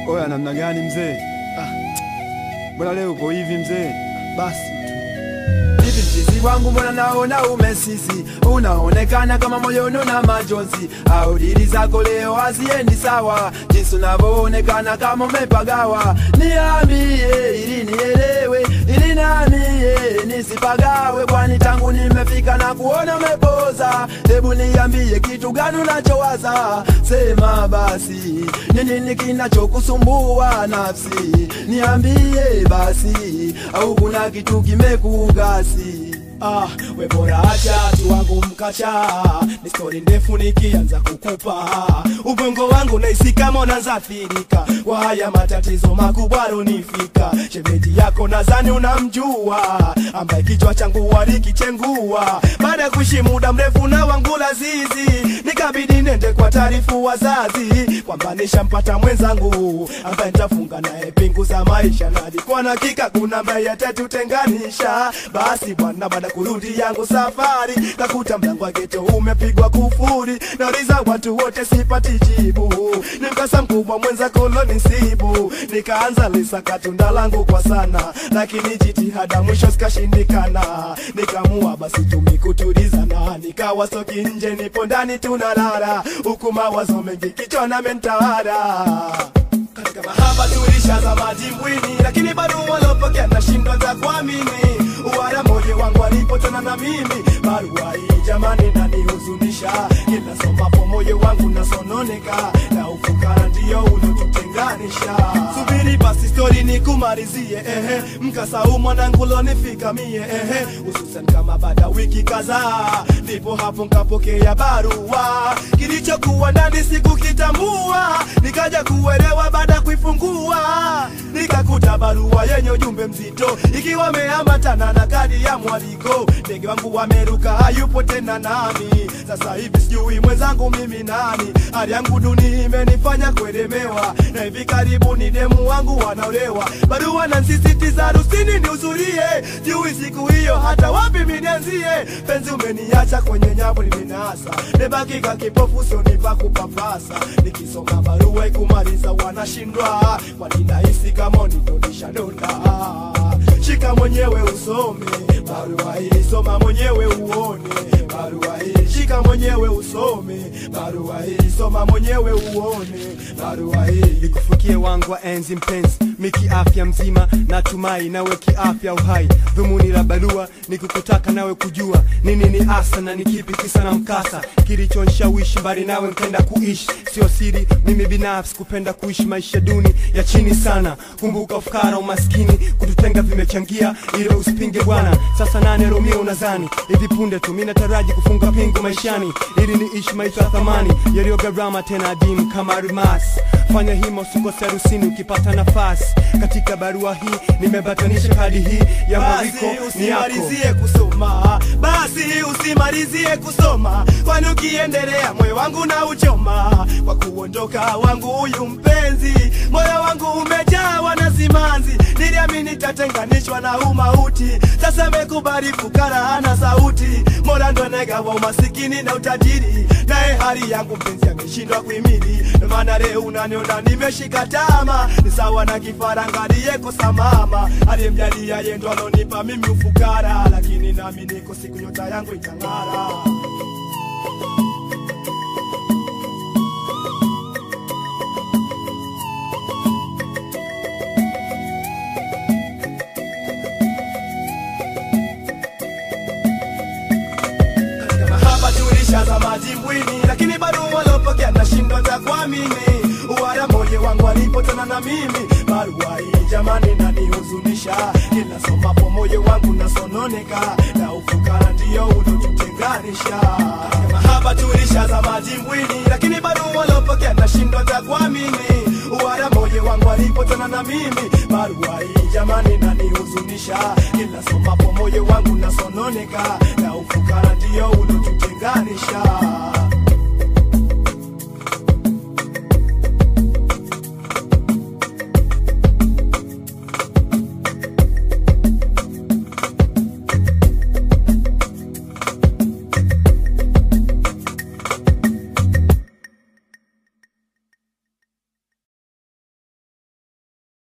Oya, namna gani mzee? Ah, mbona leo uko hivi mzee? Basi tu hivi mchizi wangu, mbona naona umesisi, unaonekana kama moyoni na majonzi, au dili zako leo haziendi sawa, jinsi unavyoonekana kama umepagawa. Niambie ili nielewe, ili namie nisipagawe, kwani tangu nimefika na kuona umepoza. Hebu niambie kitu gani unachowaza, sema basi, ni nini kinachokusumbua nafsi? Niambie basi, au kuna kitu kimekugasi? Ah, we bora acha tu wangu mkacha, ni stori ndefu nikianza kukupa ubongo wangu naisi kama unaanza athirika kwa haya matatizo makubwa runifika. Shemeji yako nadhani unamjua, ambaye kichwa changu walikichengua baada ya kuishi muda mrefu na wangu lazizi, nikabidi nende kwa taarifu wazazi kwamba nishampata mwenzangu ambaye nitafunga naye pingu za maisha, na alikuwa na hakika kuna ambaye atatutenganisha. Basi bwana, baada kurudi yangu safari, kakuta mlango wa geto umepigwa kufuri, nauliza watu wote sipati jibu, ni mkasa mkubwa mwenza kolonisibu, nikaanza lisaka tunda langu kwa sana, lakini jitihada mwisho zikashindikana, nikamua basi tumikutulizana, nikawa soki nje, nipo ndani tunalala, huku mawazo mengi kichwa na mentawala katika mahaba tulishaza madimbwini, lakini bado walopokea nashindwa za kuamini. Uwara moyo wangu alipotana na mimi, barua hii jamani nanihuzunisha, kila somapo moyo wangu nasononeka, na ufukara ndio ulotutenganisha. Subiri basi stori nikumalizie, ehe, mkasa huu mwanangu lonifika mie, ehe, hususan kama baada ya wiki kadhaa, ndipo hapo nkapokea barua, kilichokuwa ndani sikukitambua, nikaja kuelewa baada ya kuifungua, nikakuta barua yenye ujumbe mzito, ikiwa ameambatana na kadi ya mwaliko. Ndege wangu wameruka, hayupo tena nami, sasa hivi sijui mwenzangu mimi nani. Hali yangu duni imenifanya kuelemewa, na hivi karibuni demu wangu wanaolewa. Barua na nsisitiza harusini nihudhurie, sijui siku hiyo hata wapi minianzie. Penzi umeniacha kwenye nyavu limenasa, nebaki ka kipofu sionipa kupapasa. Nikisoma barua ikumaliza wanashindwa, kwani nahisi kama unitonisha donda shika mwenyewe usome barua hii, soma mwenyewe uone barua hii, shika mwenyewe usome barua hii, soma mwenyewe uone barua hii. ikufikie wangu wa enzi mpenzi, miki afya mzima, natumai nawe kiafya uhai. Dhumuni la barua ni kukutaka nawe kujua nini ni asa na ni kipi kisa na mkasa kilichonishawishi mbali nawe nkenda kuishi. Sio siri, mimi binafsi kupenda kuishi maisha duni ya chini sana. Kumbuka ufukara, umaskini kututenga vimechangia, ile usipinge bwana. Sasa nane Romeo unazani hivi punde tu, mimi nataraji kufunga pingu maishani ili niishi maisha ya thamani yaliyo gharama tena adimu kama almasi. Fanya hima usikose harusini ukipata nafasi. Katika barua hii nimebatanisha kadi hii ya Basi mwaliko ni yako. usimalizie kusoma, basi usimalizie kusoma, kwani ukiendelea moyo wangu na uchoma kwa kuondoka wangu huyu mpenzi. Moyo wangu umejawa na simanzi, niliamini tatenganishwa na umauti. Sasa mekubali fukara hana sauti, Mola ndo anagawa umasikini na utajiri, naye hali yangu mpenzi ameshindwa kuhimili. Ndo maana leo unaniona nimeshika tama, ni sawa na kifaranga aliyekosa mama, aliyemjalia yeye ndo alonipa mimi ufukara, lakini nami niko siku nyota yangu itang'ara. katika mahaba tulishaza madimbwini, lakini bado walopokea nashindwa za kuamini. Uwara moyo wangu alipotana na mimi, barua hii jamani nanihuzunisha, kila somapo moyo wangu nasononeka, na ufukara ndio ulotutenganisha. Katika mahaba tulishaza madimbwini, lakini bado walopokea nashindwa za kuamini. Uwara moyo wangu alipotana na mimi, barua hii jamani nanihuzunisha, kila somapo moyo wangu nasononeka, na ufukara ndio ulotutenganisha.